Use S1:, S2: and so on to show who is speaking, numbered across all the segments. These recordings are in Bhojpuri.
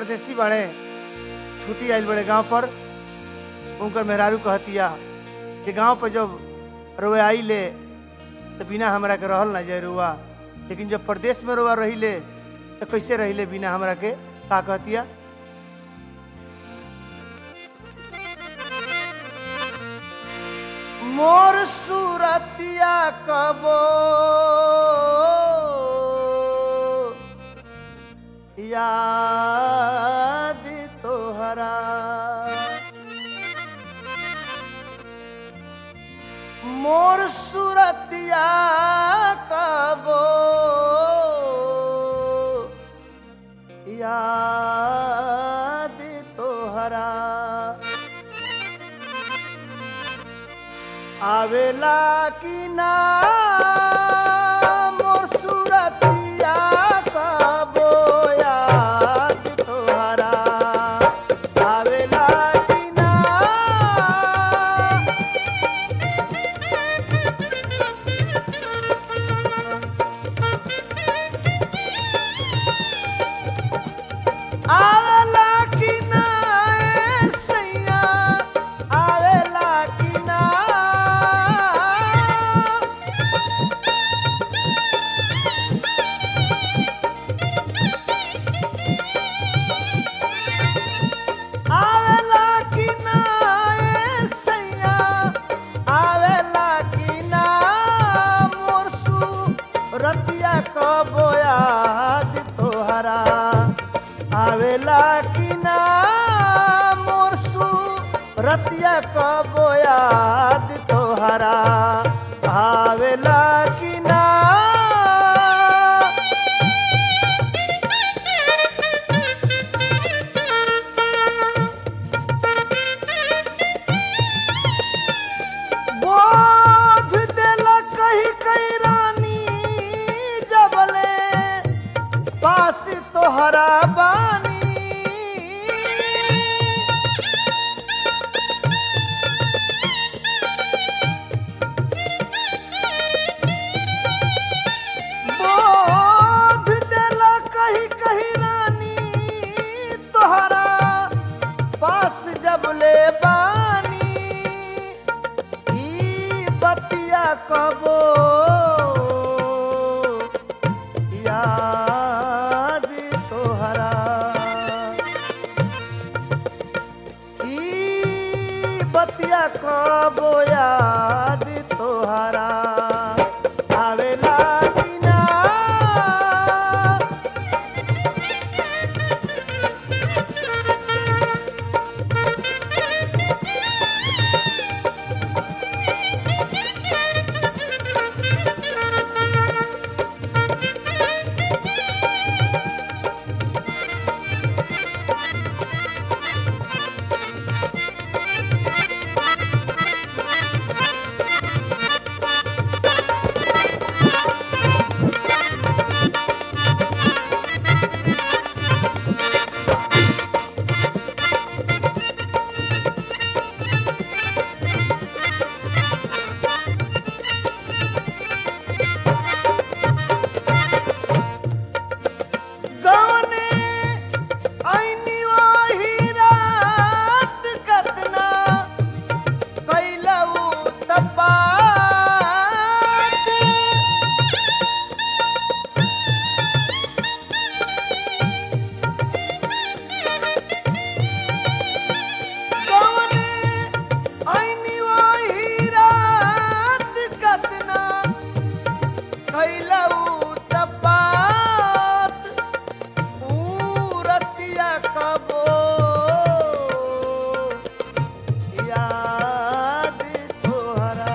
S1: परदेसी बड़े छुट्टी आइल बड़े गांव पर उनकर मेहरारू कहतिया कि गांव पर जब रोए आई ले तो बिना हमरा के रहल ना जाए रुआ लेकिन जब प्रदेश में रोआ रही ले तो कैसे रही ले बिना हमरा के का कहतिया मोर सूरतिया कबो याद तोहरा मोर सूरतिया कबो याद तोहरा आवेला कि ना मोर सूरतिया कबो याद तोहरा आवेला कि ना आवेला कि ना ए सैया आवेला कि ना आवेला कि ना ए सैया आवेला कि ना मोर रतिया कबो याद तोहरा आवेला कि ना मोर रतिया कबो याद तोहरा आवेला कि ना बोझ देला कही कही रानी जबले पास तोहरा बानी बोझ देला कही कही रानी तोहरा पास जबले बानी ई बतिया कबो याद तोहरा ई बतिया कबो याद तोहरा आवेला कि ना गवने ऐनी ओही रात कतना कैलऊ तपात गवने ऐनी ओही रात कतना कैलऊ तपात रतिया कबो याद तोहरा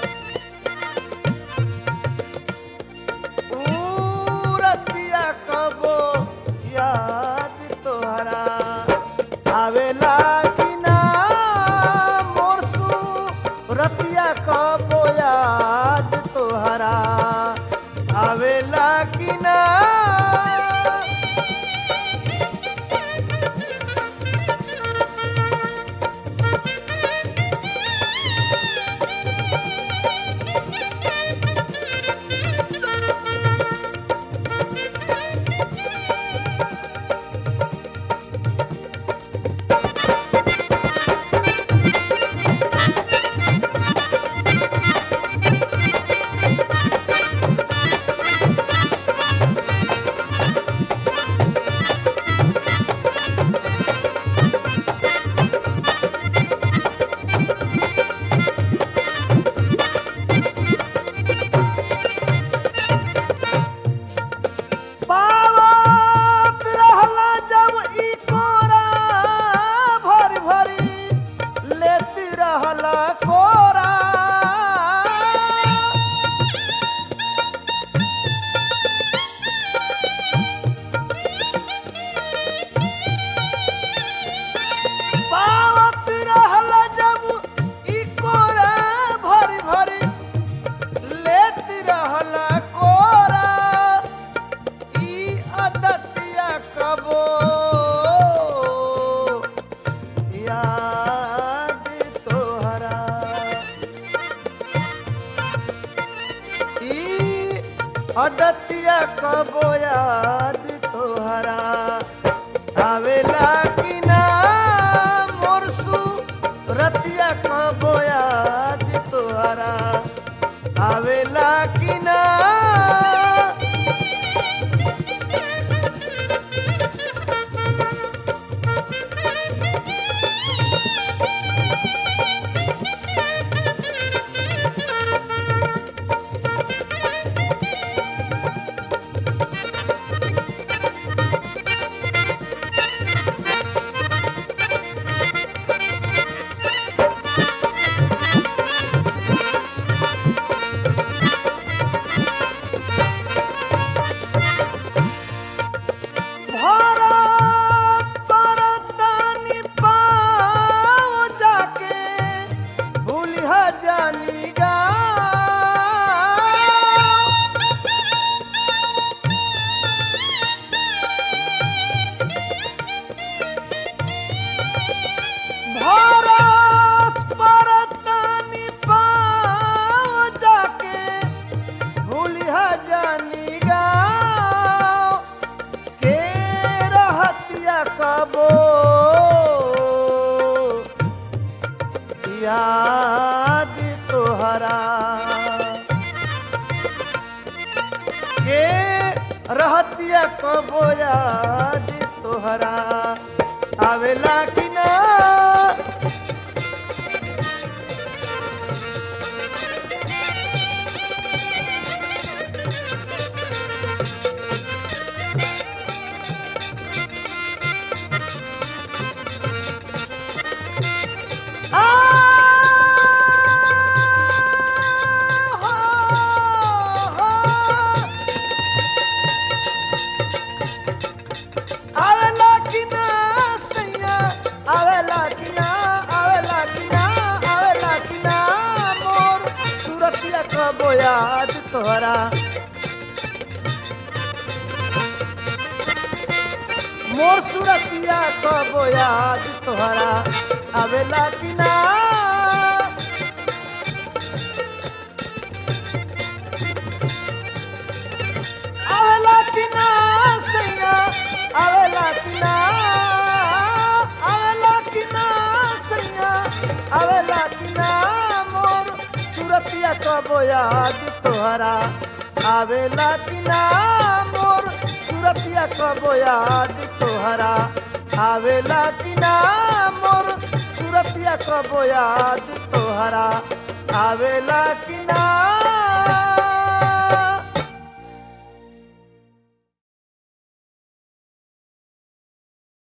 S1: रतिया कबो याद तोहरा आवेला कि ना मोर रतिया कबो याद तोहरा आवेला कि ना अदतिया कबो याद तोहरा आवेला कि ना मोरसू रतिया कबो याद तोहरा आवेला कि ना भारत परतानी पाओ जाके भूलिहा जानी गा भारत परतानी पाओ जाके भूलिहा जानी गाँव के रहतिया कबो याद तोहरा के रहतिया कबो याद तोहरा आवेला कि ना आवेला कि ना सैया आवेला कि ना आवेला कि ना आवेला कि ना मोर सूरतिया कबो याद तोहरा मोर सूरतिया कबो याद तोहरा आवेला कि ना आवेला कि ना सैया आवेला कि ना आवेला कि ना सैया आवेला कि ना मोर सूरतिया कबो याद तोहरा आवेला कि ना मोर सूरतिया कबो याद तोहरा आवेला कि ना मोर सूरतिया कबो याद तोहरा आवेला कि ना